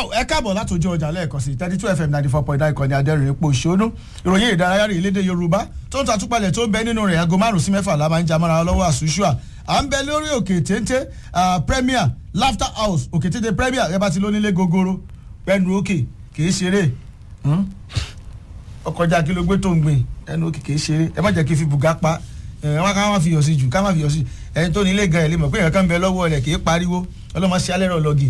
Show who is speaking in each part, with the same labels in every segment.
Speaker 1: tó ẹ káàbọ̀ láti ojú ọjà lẹ́ẹ̀kan sí thirty two fm ninety four point nine kan ní adẹ́rìn epo òṣónú ìròyìn ìdárayá rẹ̀ lédè yorùbá tó ń tatúpalẹ̀ tó ń bẹ nínú rẹ̀ aago márùn-ún sí mẹ́fà la máa ń jamara lọ́wọ́ àṣùṣùà à ń bẹ lórí òkè téńté premier laughter house òkè téńté premier ẹ bá ti lónílé gogoro ẹnu òkè kì í ṣeré ọkọjá kí ló gbé tó ń gbìn ẹnu òkè kì í ṣeré ẹ má jẹ́ kí fi bùgá pa ẹ wọn ká má fi yọ̀ sí jù ká má fi yọ̀ sí ẹni tó nílé gan ẹ̀ lè mọ̀ pé èèyàn kan bẹ lọ́wọ́ rẹ̀ kì í pariwo ọlọ́mọ sí alẹ́ rọ̀ lọ́gì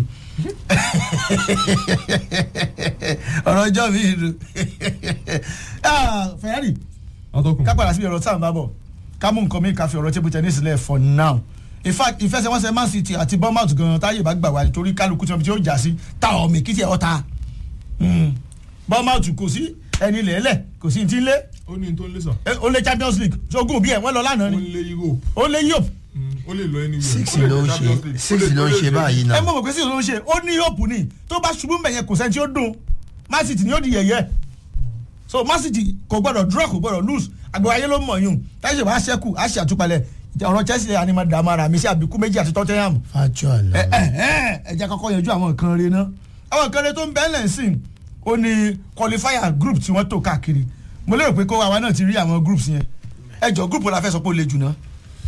Speaker 1: ọ̀rọ̀ ọjọ́ mi ìlú Ferrari ká padà síbi ọ̀rọ̀ tá à ń bá bọ̀ ká mú nǹkan mi ká fi ọ̀rọ̀ table tennis lẹ̀ for now in fact ìfẹsẹ̀wọnsẹ̀ Man City àti Bournemouth gan táyé bá gbà wá torí kálukú tí wọ́n jà sí ta ọ̀mì kí tiẹ̀ ọ̀ta Bournemouth kò sí ẹni lẹ́lẹ̀ kò sí ti ń lé
Speaker 2: ó ní tó ń lé sàn.
Speaker 1: ó lé Champions League ṣogun bí ẹ̀ wọ́n lọ lánàá
Speaker 2: ó
Speaker 1: ni
Speaker 2: ń lé Europe
Speaker 1: ó lé Europe
Speaker 2: ó lè lọ ẹni
Speaker 3: six ló ń ṣe six ló ń ṣe báyìí
Speaker 1: ẹ
Speaker 3: náà
Speaker 1: mọ̀ mọ̀ pé sí ló ń ṣe ó ní Europe ni tó bá ṣubú mbẹ̀ yẹn kò sẹ́ni tí ó dùn Man City ni ó di yẹ̀yẹ́ so Man City kò gbọ́dọ̀ draw kò gbọ́dọ̀ lose àgbẹ̀ ayé ló mọ̀ yún táyé ṣe bá ṣẹ́kù á ṣe àtúpalẹ̀ ọ̀rọ̀ Chelsea àni máa dààmú ara mi sí àbíkú méjì àti Tottenham
Speaker 3: factual
Speaker 1: ẹ
Speaker 3: náà
Speaker 1: ẹ ẹ ẹ jẹ́ kọ́kọ́ yanjú àwọn nǹkan rẹ náà àwọn nǹkan rẹ tó ń bẹ́ẹ̀ lẹ́sìn ó ní qualifier group tí wọ́n tò káàkiri mo lérò pé kó àwa náà ti rí àwọn groups yẹn ẹ jọ group wo la fẹ́ sọ pé ó le jù náà.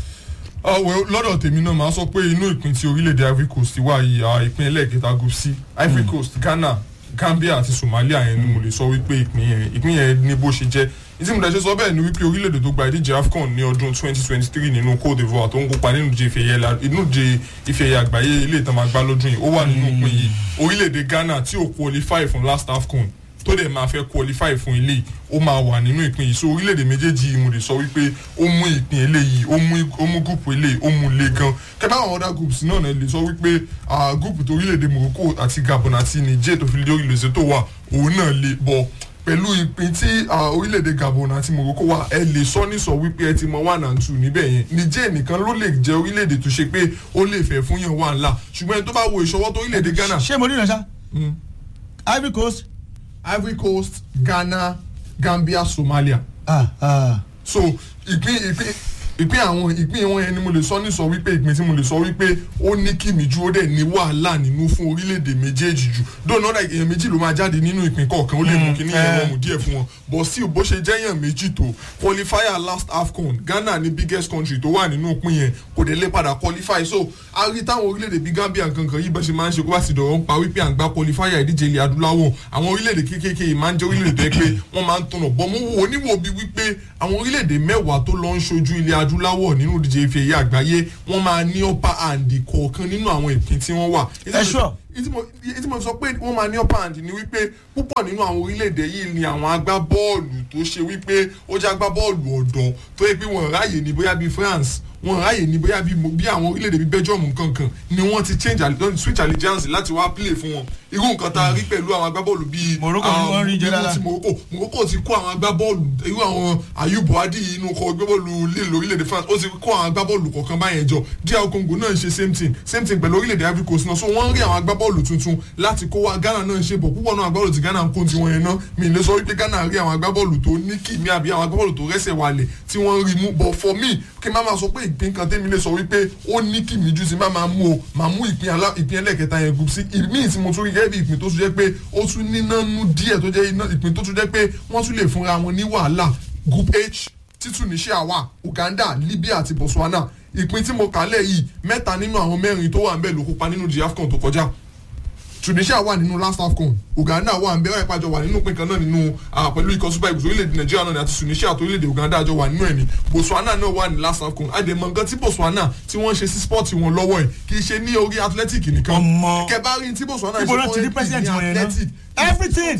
Speaker 2: ọ̀wẹ́ lọ́dọ̀ tèmi náà máa sọ pé inú ìpín tí orílẹ̀-èdè Ivory Coast wà yìí àwọn ìpín ẹlẹ́ẹ̀kẹta group C Ivory Coast Ghana Gambia àti Somalia yẹn ni mo lè sọ wípé ìpín yẹn ìpín yẹn ní bó ṣe jẹ́ ìdí mo dẹ̀ ṣe sọ bẹ́ẹ̀ ni wípé orílẹ̀-èdè tó gba ìdíje AFCON ní ọdún 2023 nínú Côte d'Ivoire tó ń kópa nínú ìdíje ife ẹ̀yẹ la- inú ìdíje ife ẹ̀yẹ àgbáyé ilé ìtàn máa gbá lọ́dún yìí ó wà nínú ìpín yìí orílẹ̀-èdè Ghana tí ò qualify fún last AFCON tó dẹ̀ máa fẹ́ qualify fún ilé ó máa wà nínú ìpín yìí so orílẹ̀-èdè méjèèjì yìí mo lè sọ wípé ó mú ìpín eléyìí ó mú ó mú gúùpù eléyìí ó mú le gan kẹ́bá àwọn other groups náà náà lè sọ wípé ah, gúùpù tó orílẹ̀-èdè Morocco àti Gabon àti Niger tó fi lé orílẹ̀-èdè tó wà òun náà lè bọ̀ pẹ̀lú ìpín tí ah, orílẹ̀-èdè Gabon àti Morocco wà ẹ lè sọ ní sọ wípé ẹ ti mọ one and two níbẹ̀ yẹn Niger nìkan ló lè jẹ́ orílẹ̀-èdè tó ṣe pé ó lè fẹ́ fún yẹn wà ńlá ṣùgbọ́n ẹni tó bá wo ìṣọwọ́ tó orílẹ̀-èdè Ghana
Speaker 1: ṣé mo rí ìrẹsà
Speaker 2: Mm.
Speaker 1: Ivory Coast
Speaker 2: Ivory Coast Ghana Gambia Somalia
Speaker 1: ah ah
Speaker 2: so ìpín ìpín ìpín àwọn ìpín wọn yẹn ni mo lè sọ ní sọ wípé ìpín tí mo lè sọ wípé ó ní kìmí ju ó dẹ̀ ní wàhálà nínú fún orílẹ̀-èdè méjèèjì jù dóònà ọ̀dà èèyàn méjì ló máa jáde nínú ìpín kọ̀ọ̀kan ó lè mú kíní yẹn
Speaker 1: eh.
Speaker 2: rọrùn díẹ̀ fún wọn but still bó ṣe jẹ́ èèyàn méjì tó qualifier last AFCON Ghana ní biggest country tó wà nínú ìpín yẹn kò dé lè padà qualify so a rí táwọn orílẹ̀-èdè bíi Gambia kankan yìí bá ṣe máa ń ṣe kó bá ti dọ̀rọ̀ ń pa wípé à ń gba qualifier ìdíje ilẹ̀ adúláwọ̀ àwọn orílẹ̀-èdè kéékèèké yìí máa ń jẹ́ orílẹ̀-èdè tó yẹ pé wọ́n máa ń tọ̀nà bọ́ mo wò níwò bí wípé àwọn orílẹ̀-èdè mẹ́wàá tó lọ ń ṣojú ilẹ̀ adúláwọ̀ nínú ìdíje ife ẹ̀yẹ àgbáyé wọ́n máa ní upper hand kọ̀ọ̀kan nínú àwọn ìpín tí wọ́n wà.
Speaker 1: Ẹ sure.
Speaker 2: ìtí mo ìtí mo sọ pé wọ́n máa ní upper hand ni wípé púpọ̀ nínú àwọn orílẹ̀-èdè yìí ni àwọn agbábọ́ọ̀lù tó ṣe wípé ó jẹ́ agbábọ́ọ̀lù ọ̀dọ́ tó yẹ pé wọ́n ráàyè ní bóyá bíi France wọ́n ráàyè ní bóyá bíi mo- bí àwọn orílẹ̀-èdè bíi Belgium nkankan ni wọ́n ti change alle- don switch allegiance láti wá play fún wọn irú nǹkan tá a rí pẹ̀lú àwọn agbábọ́ọ̀lù bíi
Speaker 1: Morocco ni wọ́n rí jẹ́
Speaker 2: irú
Speaker 1: dáadáa.
Speaker 2: ti Morocco Morocco ti kó àwọn agbábọ́ọ̀lù irú àwọn Ayub Buhadi inú kọ agbábọ́ọ̀lù lílo orílẹ̀-èdè France ó ti kó àwọn agbábọ́ọ̀lù kọ̀ọ̀kan báyẹn jọ DR Congo náà ń ṣe same thing same thing pẹ̀lú orílẹ̀-èdè Ivory Coast náà so wọ́n ń rí àwọn agbábọ́ọ̀lù tuntun láti kó wa Ghana náà ń ṣe bọ̀ púpọ̀ náà agbábọ́ọ̀lù ti Ghana ń kó tiwọn yẹn náà mi lè sọ wípé Ghana rí àwọn agbábọ́ọ̀lù tó ní kìmí àbí àwọn agbábọ́ọ̀lù tó rẹ́sẹ̀ wálẹ̀ tí wọ́n rí mú but for me kí n má máa sọ pé ìpín kan tẹ́mi lè sọ wípé ó ní kìmí ju ti má máa mú o máa mú ìpín alá ìpín ẹlẹ́kẹta yẹn group sí ìmíì tí mo tún rí gẹ́gẹ́ bí ìpín tó tún jẹ́ pé ó tún níná nú díẹ̀ tó jẹ́ iná ìpín tó tún jẹ́ pé wọ́n tún lè fúnra wọn ní wàhálà group H tí Tunisia wà Uganda Libya àti Botswana ìpín tí mo kà lẹ̀ yìí mẹ́ta nínú àwọn mẹ́rin tó wà ń bẹ̀ ló kópa nínú the AFCON tó kọjá Tunisia wà nínú last AFCON Uganda wà ń bẹ ọ̀rẹ́ pàjọ wà nínú ìpín kan náà nínú ah, pẹ̀lú ikọ̀ super eagles orílẹ̀-èdè Nàìjíríà náà ni àti Tunisia àti orílẹ̀-èdè Uganda àjọ wà nínú ẹ̀ ní Botswana náà wà ní last AFCON àdèmọ̀ nǹkan tí Botswana tí wọ́n ṣe sí spọ́ọ̀tì wọn lọ́wọ́ ẹ̀ kì í ṣe ní orí athletic nìkan
Speaker 1: Ọmọ.
Speaker 2: kẹbàárí tí Botswana
Speaker 1: Ibo náà ti rí president wọn yẹn náà? Everything.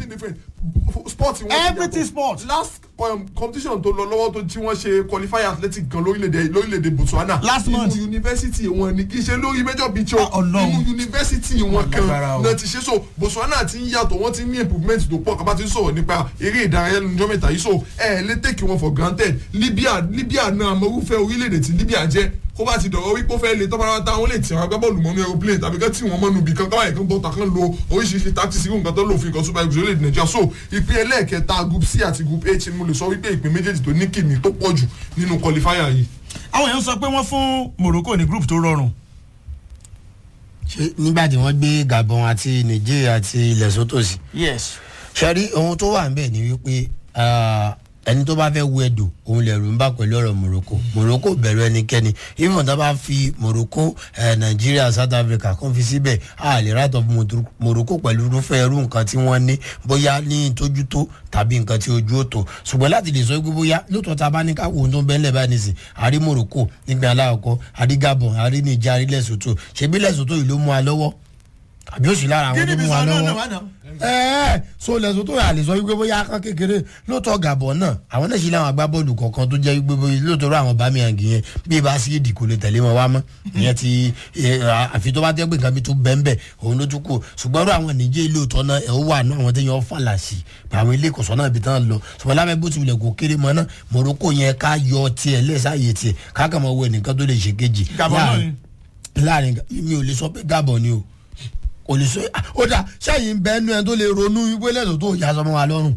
Speaker 2: sport wọn ti
Speaker 1: Everything
Speaker 2: yàtọ̀.
Speaker 1: sport.
Speaker 2: last um, competition tó lọ lọ́wọ́ tó tí wọ́n ṣe qualifier athletic kan lórílẹ̀‐èdè lórílẹ̀‐èdè Botswana
Speaker 1: Last month.
Speaker 2: inú university wọn ni kì í ṣe lórí major beach
Speaker 1: Ah,
Speaker 2: o
Speaker 1: Ọlọ́run.
Speaker 2: inú university wọn kan
Speaker 1: Lágbára o.
Speaker 2: náà ti ṣe so Botswana ti ń yàtọ̀ wọ́n ti ní improvement tó pọ̀ kábà ti ń sọ̀rọ̀ nípa eré ìdárayá lójọ́ mẹ́ta yìí so ẹ ẹ lè take wọn for granted Libya Libya náà amọ̀rúfẹ́ orílẹ̀‐èdè tí Libya jẹ́ kó bá ti dọ̀rọ̀ wípé ó fẹ́ lè tọ́pọ̀ ara táwọn lè tì àwọn agbábọ́ọ̀lù mọ́nú aeroplane tàbí kán tí wọ́n mọ́nu ibì kan káwáyé kan bọ́ta kan lo oríṣiríṣi tactics irú nǹkan tó lò fún ikọ̀ super eagles orílẹ̀-èdè Nàìjíríà so ìpín ẹlẹ́ẹ̀kẹta group C àti group H ni mo lè sọ wípé ìpín méjèèjì tó ní kìmí tó pọ̀ jù nínú qualifier yìí
Speaker 1: àwọn èèyàn sọ pé wọ́n fún Morocco ní group tó rọrùn
Speaker 3: ṣé nígbà tí wọ́n gbé gabon àti niger àti ilẹ̀ sọ́tò sí.
Speaker 1: yes.
Speaker 3: ṣẹ́rí ohun tó wà níbẹ̀ ni wípé ah, ẹni tó bá fẹ́ wo ẹ̀dùn òun lẹ̀rù ń bá pẹ̀lú ọ̀rọ̀ morocco morocco bẹ̀rù ẹnikẹ́ni even tó bá fi morocco eh, nigeria south africa kó fi síbẹ̀ a lè right of Motor- morocco pẹ̀lú irúfẹ́ irú nǹkan tí wọ́n ní bóyá ní ìtọ́jú tó tàbí nǹkan tí ojú ó tó ṣùgbọ́n láti lè sọ pé bóyá lóòótọ́ ta bá ní ká wo ohun tó ń bẹ́ẹ̀ báyìí nìsín àrí morocco nígbà aláàkọ́ àrí gabon àrí niger àrí lesotho ṣebí lesotho yìí ló mú wa lọ́wọ́ àbí òsì lára àwọn tó mú wa lọ́wọ́ ẹẹ so lẹsùn tó yà lè sọ wípé bóyá akán kékeré lóòótọ́ gàbọ̀ náà àwọn náà sì láwọn agbábọ́ọ̀lù kọ̀ọ̀kan tó jẹ́ wípé bóyá lóòótọ́ rọ àwọn bámiyàngì yẹn bí ibà sí èdè kò lè tẹ̀lé wọn wá mọ́ ìyẹn ti ẹ, àfi tó bá jẹ́ pé nǹkan mi tó bẹ́ńbẹ́ òun ló tún kù ṣùgbọ́n rọ àwọn nìjẹ́ lóòótọ́ náà ẹ̀ ó wà náà àwọn téèyàn fàlà sí àwọn ilé ìkọ̀sọ́ náà ibi tán lọ ṣùgbọ́n lábẹ́ bó ti wulẹ̀ kó kéré mọ́ náà morocco yẹn ká yọ tiẹ̀ lẹ́sàáyé tiẹ̀ ká kàn mọ́ wọ ẹnìkan tó lè ṣe kejì
Speaker 1: Gabon náà ni.
Speaker 3: láàrin mi ò lè sọ pé gabon ni o kò lè sọ ó dà sẹ́yìn bẹ́ẹ̀ nu ẹ̀ tó lè ronú wípé lẹ́sọ̀ tó yà sọmọ wa lọ́rùn.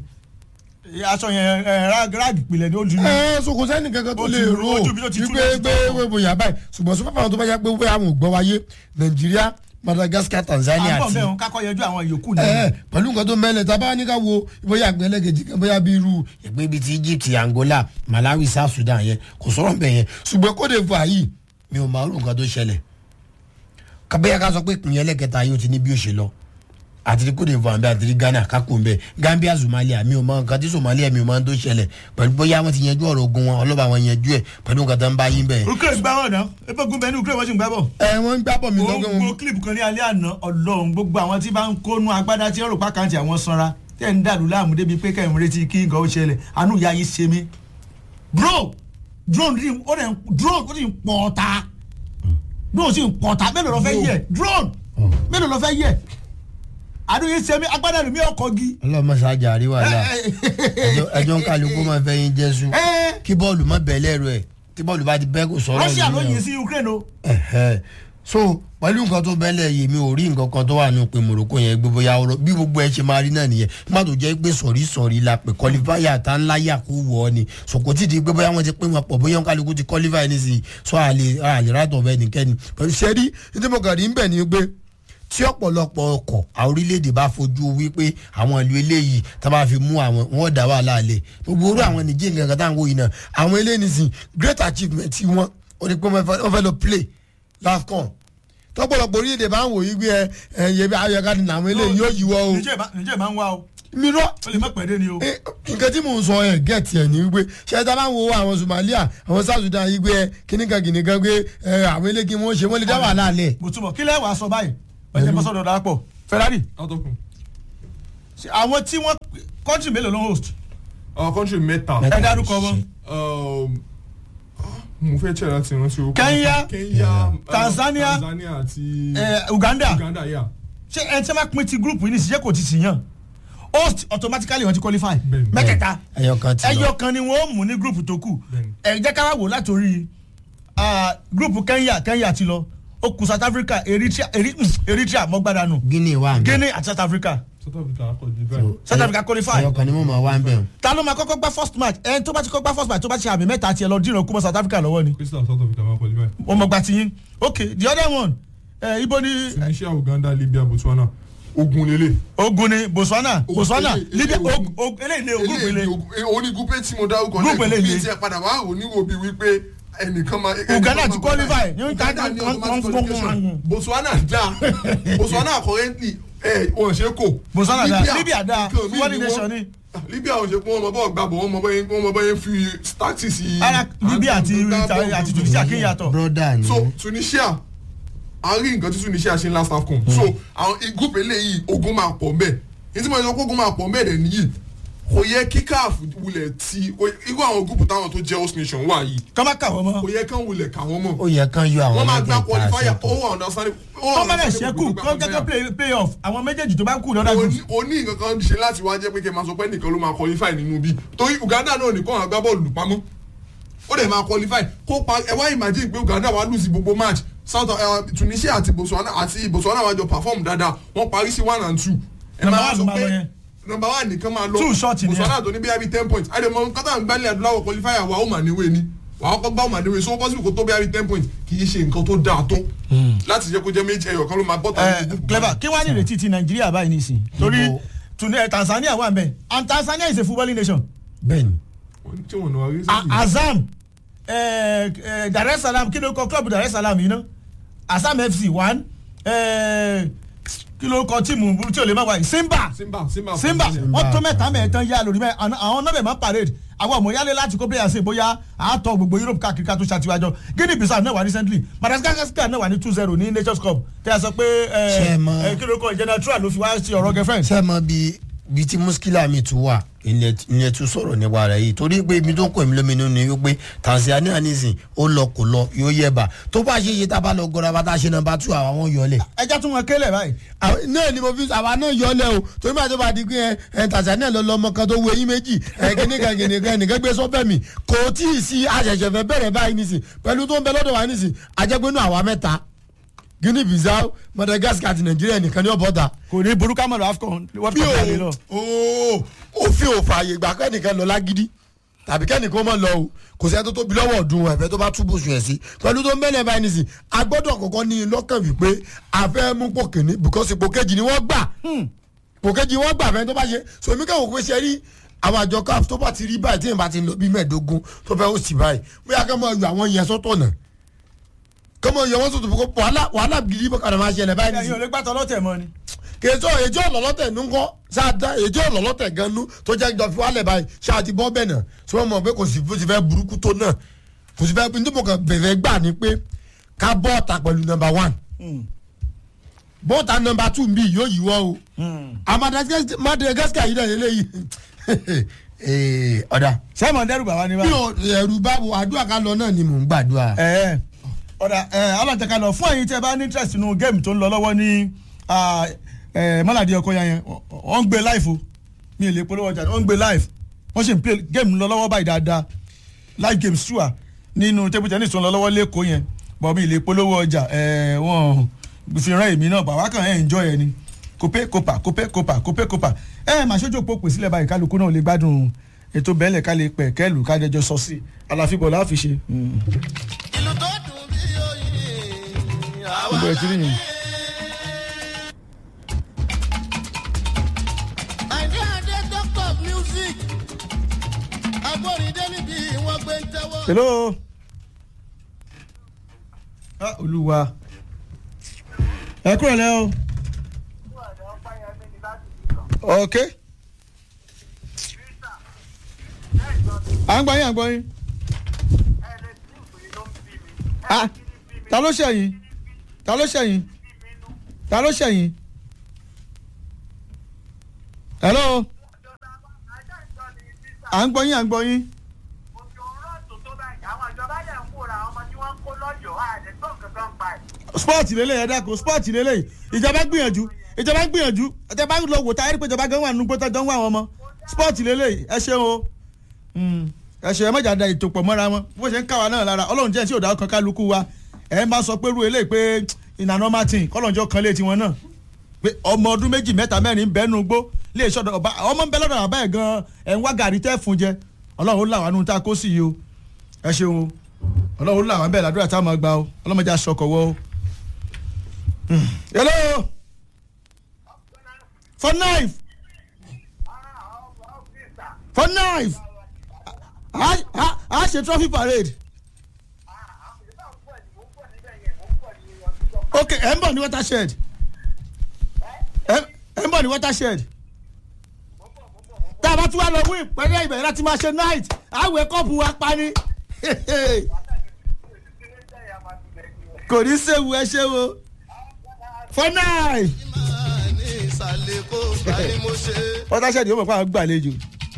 Speaker 1: aṣọ yẹn ẹ, rag rag ìpìlẹ̀ ni ó ju ní.
Speaker 3: ẹ ẹ so kò sẹ́ni kankan tó
Speaker 1: Ó
Speaker 3: lè
Speaker 1: ti-
Speaker 3: ro
Speaker 1: ojú mi ló ti tú
Speaker 3: wípé
Speaker 1: lẹ́sìn
Speaker 3: pé
Speaker 1: tó
Speaker 3: pé bóyá báyìí ṣùgbọ́n sọ fún àwọn tó bá yá pé wípé àwọn ò gbọ́ wáyé nàìjíríà madagascar tanzania
Speaker 1: àbọ̀
Speaker 3: àti
Speaker 1: bẹ́ẹ̀ kakọ yẹjú àwọn ìyókù ni.
Speaker 3: ẹ ẹ pẹ̀lú nǹkan tó mẹ́lẹ̀ tá a bá ní ká wo bóyá àgbẹ̀lẹ́gẹ̀jì kan bóyá bí irú ìpín bíi ti egypt angola malawi south sudan yẹn kò sọ̀rọ̀ bẹ́ẹ̀ yẹn ṣùgbọ́n kóde fún àyè mi ò máa rú nǹkan tó ṣẹlẹ̀ kábẹ́yà ká sọ pé ìpín ẹlẹ́kẹta yóò ti ní bí ó ṣe lọ àti kóde fún àbẹ àti ghana kákò ń bẹ gambia somalia mi ò mọ nǹkan tí somalia mi ò mọ tó ṣẹlẹ̀ pẹ̀lú bóyá wọ́n ti yanjú ọ̀rọ̀ ogun wọn ọlọ́ba wọn yanjú ẹ̀ pẹ̀lú nǹkan tó ń bá yín bẹ́ẹ̀.
Speaker 1: ukraine gbá wọn náà epo gun bẹ́ẹ̀ ní ukraine wọ́n sì ń gbá bọ̀.
Speaker 3: ẹ wọ́n ń gbábọ̀ mi lọ́gọ́
Speaker 1: gbogbo
Speaker 3: wọn.
Speaker 1: clip kan ní alẹ́ àná ọlọ́run gbogbo àwọn tí bá ń kónú agbádá tí ọ̀rọ̀ pàkàntì àwọn sanra tẹ̀ ń dàlú láàmú débi pé kẹ́hìn retí kí nǹkan ó ṣẹlẹ̀ àánú ìyá yìí ṣe mí. bro drone rí ó dẹ̀ ń drone ó sì ń pọ̀ ọ̀ta drone sì ń pọ̀ ọ̀ta mélòó lọ fẹ́ yẹ drone mélòó lọ fẹ́ yẹ àánú yìí ṣe mí agbádá rẹ̀ mí ọkọ̀ gi.
Speaker 3: ọlọ́mọ sájà àríwá là ẹjọ́- ẹjọ́ ń kálukú máa fẹ́ yín jésù
Speaker 1: Ẹ.
Speaker 3: kí bọ́ọ̀lù má bẹ̀ lẹ́rù ẹ̀ tí bọ́ọ̀lù bá ti bẹ́ kò sọ̀rọ̀
Speaker 1: russia ló
Speaker 3: nìyẹn o.
Speaker 1: yin sí ukraine o.
Speaker 3: Ẹ̀hẹ́. so pẹ̀lú nǹkan tó bẹ́lẹ̀ yìí mi ò rí nǹkan kan tó wà nù pé morocco yẹn gbé bóyá ọ̀rọ̀ bí gbogbo ẹ ṣe máa rí náà nìyẹn nígbà tó jẹ́ pé sọ̀rí sọ̀rí la pé kọlifáyà tá ńlá yà kó wọ̀ ọ́ ni sòkò tí di pé bóyá wọ́n ti pín wọn pọ̀ bóyá kálukú ti kọlifáyà ní sí sọ àlè àlè rátọ̀ bẹ́ẹ̀ nìkẹ́ni pẹ̀lú sẹ́rí ní mo kàn rí ń bẹ̀ ni pé tí ọ̀pọ̀lọpọ̀ ọkọ̀ àwọn orílẹ̀-èdè bá fojú wípé àwọn ìlú eléyìí tá a bá fi mú àwọn wọn dá wàhálà lẹ̀ gbogbo orú àwọn nìjíríà nǹkan kan tá à ń wò yìí náà àwọn eléyìí nìsín great achievement tí wọ́n ó ní pé wọ́n fẹ́ wọ́n fẹ́ lọ play lafcon tọ́pọ̀lọpọ̀ orílẹ̀-èdè bá ń wò yí gbé ẹ ẹ yẹ bí ayọ̀ká ni àwọn eléyìí yóò yíwọ́ o
Speaker 1: Niger bá- Niger máa ń wá o
Speaker 3: mírọ́
Speaker 1: ó lè má pẹ́ dé ni o.
Speaker 3: Eh, nǹkan tí mò ń sọ ẹ gẹ̀ẹ́tì ẹ̀ ní wípé ṣe tá a bá ń wo àwọn somalia àwọn south sudan yìí gbé ẹ kíníkan kíníkan gbé ẹ àwọn eléyìí wọn ṣe wọn lè dá wàhálà lẹ̀
Speaker 1: mo túbọ̀ kí lẹ́ẹ̀ wàá sọ báyìí ọjọ́ bọ́ sọ́dọ̀ darapọ̀ ferrari
Speaker 2: látọkùn
Speaker 1: ṣe àwọn tí wọ́n kọ́ńtì mélòó ló ń host
Speaker 2: our country mẹ́ta
Speaker 3: Mẹ́ta.
Speaker 1: ẹ dárúkọ wọn
Speaker 2: um, mo fẹ́ tẹ̀ láti rántí orúkọ
Speaker 1: Kenya,
Speaker 2: Kenya um,
Speaker 1: Tanzania,
Speaker 2: Tanzania àti
Speaker 1: ẹ, uganda
Speaker 2: Uganda yà
Speaker 1: ṣé ẹ tí wọ́n bá pín ti group yìí ní ìṣiṣẹ́ kò ti sì yàn host automatically wọ́n ti qualify
Speaker 2: Bẹ́ẹ̀ni.
Speaker 1: mẹ́tẹ̀ẹ̀ta
Speaker 3: ẹyọkan ti lọ
Speaker 1: ẹyọ kan ni wọ́n mú ní group tó kù
Speaker 2: Bẹ́ẹ̀ni.
Speaker 1: ẹ jẹ́ ká wá wò látòrí ah, group kenya kenya ti lọ ó kù south africa eritrea Eri- mm, eritrea mọ́gbádànù
Speaker 3: guinea wà ń bẹ
Speaker 1: guinea àti south africa
Speaker 2: South Africa akọ̀dé báyìí
Speaker 1: south africa qualify
Speaker 3: ẹyọkan ni mo máa wá ń bẹ o.
Speaker 1: ta ló máa kọ́kọ́ gbá first match ẹni tó bá ti kọ́ gbá first match tó bá ti ṣe àmì mẹ́ta tiẹ̀ lọ dínà kú mọ́ south africa lọ́wọ́ ni
Speaker 2: Crystal South Africa máa kọ̀dé báyìí
Speaker 1: wọ́n mọ̀ gbà tiyín ok the other one ẹ ibo ni
Speaker 2: Tunisia Uganda Libya Botswana ogun lele.
Speaker 1: ogun ni botswana botswana
Speaker 2: ele-
Speaker 1: libya
Speaker 2: ele-
Speaker 1: og- og- eléyìí lé ogun
Speaker 2: eléyìí
Speaker 1: pèlè
Speaker 2: ni ogun- eh, oní gúpé tí mo dárúkọ
Speaker 1: Group
Speaker 2: lẹ́ẹ̀kan
Speaker 1: eléyìí.
Speaker 2: bí tiẹ̀ padà wá rò níwò bíi wípé ẹnìkan máa. ẹnìkan
Speaker 1: Uganda
Speaker 2: máa
Speaker 1: ti qualify. Ní
Speaker 2: Uganda ní
Speaker 1: ká-
Speaker 2: automatic
Speaker 1: wọ́n-
Speaker 2: qualification.
Speaker 1: wọ́n-
Speaker 2: Botswana dá Botswana currently ẹ̀ wọ́n ṣe kò.
Speaker 1: Botswana dá. Libya dá.
Speaker 2: nǹkan míì
Speaker 1: Wọ́n
Speaker 2: ni
Speaker 1: ní
Speaker 2: wọ́n-
Speaker 1: nation ni.
Speaker 2: Libya ò ṣe pé wọ́n mọ bọ́ọ̀ gbàbọ̀ wọ́n mọ bọ́ọ̀ wọ́n mọ bọ́ọ̀ fi tactics yìí.
Speaker 1: ara libya àti
Speaker 2: gbá bọ́ọ̀lù
Speaker 1: àti tunisia kí n yàtọ̀
Speaker 3: broda ni
Speaker 2: so tunisia a rí nǹkan tí tunisia ṣe ń last afcon so àwọn group eléyìí ogun máa pọ̀ mbẹ́ ní tí mo sọ pé ogun máa pọ̀ mbẹ́ rẹ̀ nìyí kò yẹ kí caf wulẹ̀ ti kò- irú àwọn group táwọn tó jẹ́ host nation wà yìí
Speaker 1: kọ́ má kà wọ́n mọ́
Speaker 2: kò yẹ kán wulẹ̀ kà wọ́n mọ̀
Speaker 3: ó yẹ kán yọ àwọn
Speaker 2: wọ́n máa gba
Speaker 3: mẹ́tẹ̀ẹ̀ta
Speaker 2: qualifier ó
Speaker 3: sọ́tọ̀
Speaker 2: wà understanding ó wà
Speaker 1: kọ́ má lẹ̀
Speaker 2: understanding
Speaker 1: ṣẹ́kù
Speaker 2: gbogbo
Speaker 1: kọ́
Speaker 2: gba
Speaker 1: gẹ́gẹ́
Speaker 2: qualifier.
Speaker 1: play play off àwọn méjèèjì tó bá kù lọ́dà
Speaker 2: o
Speaker 1: group
Speaker 2: ní- o ní nǹkan kan ṣe láti wá jẹ́ pé kí ẹ máa sọ pé nìkan ló máa qualify nínú bí torí uganda náà nìkan àwọn agbábọ́ọ̀lù pamọ́ ó dẹ̀ máa qualify kó pa ẹ wá imagine pé uganda wá lùsì gbogbo match south uh, tunisia àti botswana àti botswana wá jọ perform dáadáa wọ́n parí sí one and two. ẹ
Speaker 1: Number
Speaker 2: máa
Speaker 1: one
Speaker 2: sọ
Speaker 1: ló máa lọ
Speaker 2: pé
Speaker 1: yẹn.
Speaker 2: number one nìkan máa lọ
Speaker 1: Two short ni
Speaker 2: botswana tó ní bí i ten points àdèmọ kátà ń gbálẹ̀ adúláwọ̀ qualifier wa ó mà níwèé ni wàá kọ́kọ́ gbá ọmọdé wẹ̀ so ó possible kó tó bí i ten point kì í ṣe nǹkan tó dáa tó láti jẹ́ kó jẹ́ méjì ẹyọ kan ló máa bọ́ta
Speaker 1: ẹ clever kí wàá ní ìrètí ti nàìjíríà báyìí nísìnyí torí
Speaker 3: Ibo-
Speaker 1: Tuni- eh, tanzania wà nbẹ and tanzania is a footballing nation
Speaker 3: bẹ́ẹ̀ni
Speaker 2: tí wọ́n náà rí
Speaker 1: A- azam eh, eh, dar es salaam kí ló kọ club dar es salaam yìí ná azam fc one eh, kí ló kọ tíìmù tí o lè má wáyé simba
Speaker 2: simba simba
Speaker 1: simba
Speaker 2: Tanzania.
Speaker 1: wọn tó mẹ́ta mẹ́ẹ̀tàn yá lórí mẹ àná- àwọn nọbẹ máa parade àwọn ọmọ yálé láti kó players ṣe bóyá àátọ gbogbo europe káàkiri ká tó ṣàtiwájọ guinea bissau náà wà recently madagascar náà wà ní two zero ní nations cup tẹ́ ẹ sọ pé
Speaker 3: Ṣé ẹ mọ̀-
Speaker 1: ẹ kí ló kọ general trua ló fi wá sí ọ̀rọ̀ girlfriend.
Speaker 3: ṣé ẹ mọ bí bí tí muskila mi tún wà ìyẹn tún sọ̀rọ̀ nípa rẹ̀ yìí torí pé ibi tó kọ èmi lóminú ni wípé tanzania nísìn ó lọ kò lọ yóò yẹ bá tó bá ṣe iye tá a bá lọ gọra bá tá a ṣe nọmba two àwọn yọlẹ̀
Speaker 1: ẹja tún wọn kélé báyìí.
Speaker 3: àwọn- náà ni mo fi àwa náà yọlẹ̀ o torí máa tó bá di pé ẹ ẹ tanzania lọ lọmọ kan tó wo eyín méjì ẹ kìnìkan kìnìkan ẹnìkan gbé sọfẹ mi kò tí ì sí àṣẹṣẹ fẹ bẹ̀rẹ̀ báyìí nísìn pẹ̀lú tó ń bẹ lọ́dọ̀ wa nísìn àjẹgbẹnu àwa mẹ́ta guinea bissau madagascar àti nàìjíríà nìkan ní ọ̀bọ̀dà
Speaker 1: kò ní burúkú àmọ́ lọ afcon world
Speaker 3: bí
Speaker 1: cup jáde lọ.
Speaker 3: o o òfin ò fààyè gbà kẹ́nìkan lọ lágídí tàbí kẹ́nìkan mọ̀ lọ o kò sẹ́ni tó tóbi lọ́wọ́ ọ̀dùn ẹ̀fẹ́ tó bá túbọ̀ sùn ẹ̀ sí pẹ̀lú tó ń bẹ́lẹ̀ báyìí nìsín a gbọ́dọ̀ kọ́kọ́ ní lọ́kàn wípé a fẹ́ mú pò kìíní because ipò kejì ni wọ́n gbà pò kejì wọ́n gbà fẹ́ tó bá ṣe so èmi kẹ́wọ̀n pé ṣe rí àwọn àjọ caf tó bá ti rí báyìí tí èèyàn bá ti lọ bí mẹ́ẹ̀ẹ́dógún tó fẹ́ ó sì báyìí bóyá kẹ́ mọ̀ yọ àwọn yẹn sọ́tọ̀ náà kẹ́ mọ̀ yọ wọ́n sọ̀tọ̀ fún kó wàhálà wàhálà gidi bọ́kàdà máa ṣẹlẹ̀ báyìí
Speaker 1: ẹyin ò
Speaker 3: nìsín
Speaker 1: lè gbàtọ́ lọ́tẹ̀ mọ́ ni.
Speaker 3: kèjọ èjọ ọlọlọtẹ nukọ sáadá èjọ ọlọlọtẹ ganu tó jẹ jọ fi wálẹ báyìí ṣáàtì bọ bẹ́ẹ̀ náà tí wọn mọ pé kò sí bó ti fẹ́ burúkú tó náà kò sí fẹ́ nítorí kan bẹ̀rẹ̀ gbà ní pé ká bọ́ọ̀tà pẹ̀lú nọmba one bọ́ọ̀tà nọmba two bí yóò yíwọ́ o Madagascar- Madagascar yìí náà lélẹ́yìí ọ̀dà
Speaker 1: sẹ́mọ̀ dẹ́rù bàbá ni
Speaker 3: bí
Speaker 1: wá.
Speaker 3: o ẹ̀rù bá wo àdúrà ká lọ náà ni mò ń gbàdúrà.
Speaker 1: ẹ ọ̀dà ẹ alájẹká lọ fún ẹ̀yin tí ẹ bá ní interest nínú géèmù tó ń lọ lọ́wọ́ ní mọ́làdí ọkọ yẹn yẹn wọ́n ń gbé live o mi ò lè polówó ọjà wọ́n ń gbé live wọ́n sì ń play géèmù lọ lọ́wọ́ báyìí dáadáa live games sùà nínú table tennis tó ń lọ lọ́wọ́ lẹ́kọ̀ọ́ yẹn bọ̀ mi ò lè polówó ọjà ẹ wọ́n fi rán èmi náà bàbá kan ẹ̀ enjoy ẹ ni kópé kópa kópé kópa kópé kópa ẹ máa ṣojú òpó pè sílẹ̀ báyìí kálukú náà lè gbádùn ètò bẹ́ẹ̀lẹ̀ ká lè pẹ̀ kẹ́lù ká jẹjọ sọ sí àlàfíbọ̀ láàfi ṣe.
Speaker 4: ìlú tó dùn bí oyin àwa
Speaker 1: Gbogbo ẹ̀ tí rí yẹn.
Speaker 4: àìní àdé doctor of music agbóríndé níbi wọn gbé ń tẹwọ́.
Speaker 1: hello. ah olúwa ẹ kúrò lẹ́ o. ok. à ń gbọ́ yín à ń gbọ́ yín. ah ta ló ṣẹ̀yìn ta ló ṣẹ̀yìn ta ló ṣẹ̀yìn. hello. à ń gbọ́ yín à ń gbọ́ yín. sport lélẹ̀ ẹ̀ dákun sport lélẹ̀ ìjọba gbìyànjú ìjọba gbìyànjú ẹ̀tẹ̀ bá lọ wò táyé pé ìjọba gan wà nínú gbọ́tọ̀ gan wà wọn mọ́ sport lélẹ̀ ẹ ṣeun o ẹ ṣe ẹ mọ̀jà da ètò pọ̀ mọ́ra wọn bó ṣe ń káwa náà lára ọlọ́run jẹ́ tí ò dá ọkàn kálukú wa ẹ̀ ń bá sọ pé rú eléyìí pé ìnànà martin kọ́lọ́njọ́ kan lé tiwọn náà pé ọmọ ọdún méjì mẹ́ta mẹ́rin bẹ́ẹ̀nu gbó lè ṣọ́dọ̀ ọba ọmọ ń bẹ lọ́dọ̀ àbá ẹ̀ gan ẹ̀ ń wá gàrí tẹ́ fún jẹ ọlọ́run ó là wá nù tá a kó sí yìí o ẹ ṣeun o ọlọ́run ó là wá bẹ́ẹ̀ ládùúrà tá a máa gba o ọlọ́mọdé aṣọkọ̀ wọ o. hello for knife for knife a a a ṣe trophy parade ok ẹ ń bọ̀ ní watershed ẹ ẹ ń bọ̀ ní watershed tá a bá tún wá lọ wí pẹ̀lú ìbẹ̀rẹ̀ láti máa ṣe night àwẹ̀ kọ́ọ̀pù wa pa ni kò ní séwu ẹ ṣe wo for knife
Speaker 4: máa ní ìsàlẹ̀ kó bá ní mo ṣe.
Speaker 1: watershed yóò mọ̀ pé àwọn gbàlejò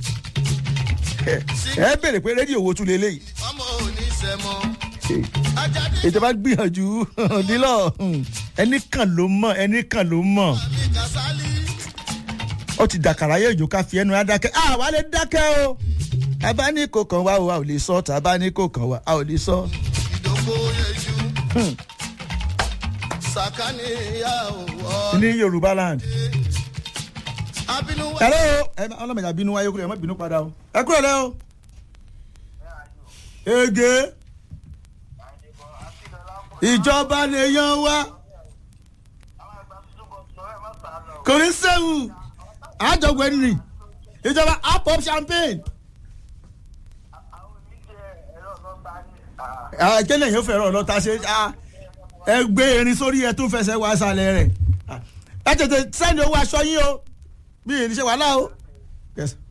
Speaker 1: ẹ bèrè pé rédíò wo tún lélẹ́yìí
Speaker 4: ọmọ òní sẹ́mọ́. ajáde
Speaker 1: ìjọba gbìyànjú nílò ẹnì kan ló mọ ẹnì kan ló mọ
Speaker 4: mi kàsálí.
Speaker 1: ó ti dàkàrà yé ìjò ká fi ẹnu á dákẹ́ à wà lè dákẹ́ o ẹ bá ní kò kàn wá o a ò lè sọ tá a bá ní kò kàn wá a ò lè sọ.
Speaker 4: ìdókò yẹjú. sàkání ìyá òwò.
Speaker 1: ní yorùbá land.
Speaker 4: abínú wá.
Speaker 1: hello ẹ má ọlọ́mọdé àbínú wáyé kúrò ẹ má bínú padà o ẹ kúrò lẹ́ o. ege ìjọba lèèyàn wá kò ní sẹ́wù àjọgbẹ́ nì ìjọba up up champagne. kéèyàn yóò fẹ́ràn ọlọ́ta ṣe ah, ẹ gbé erin sórí ẹ tún fẹsẹ̀ wá sálẹ̀ rẹ̀ Ah, ẹ tètè sẹ́ni owó aṣọ yín o bí ìrìnsẹ̀ wàhálà o. Yes.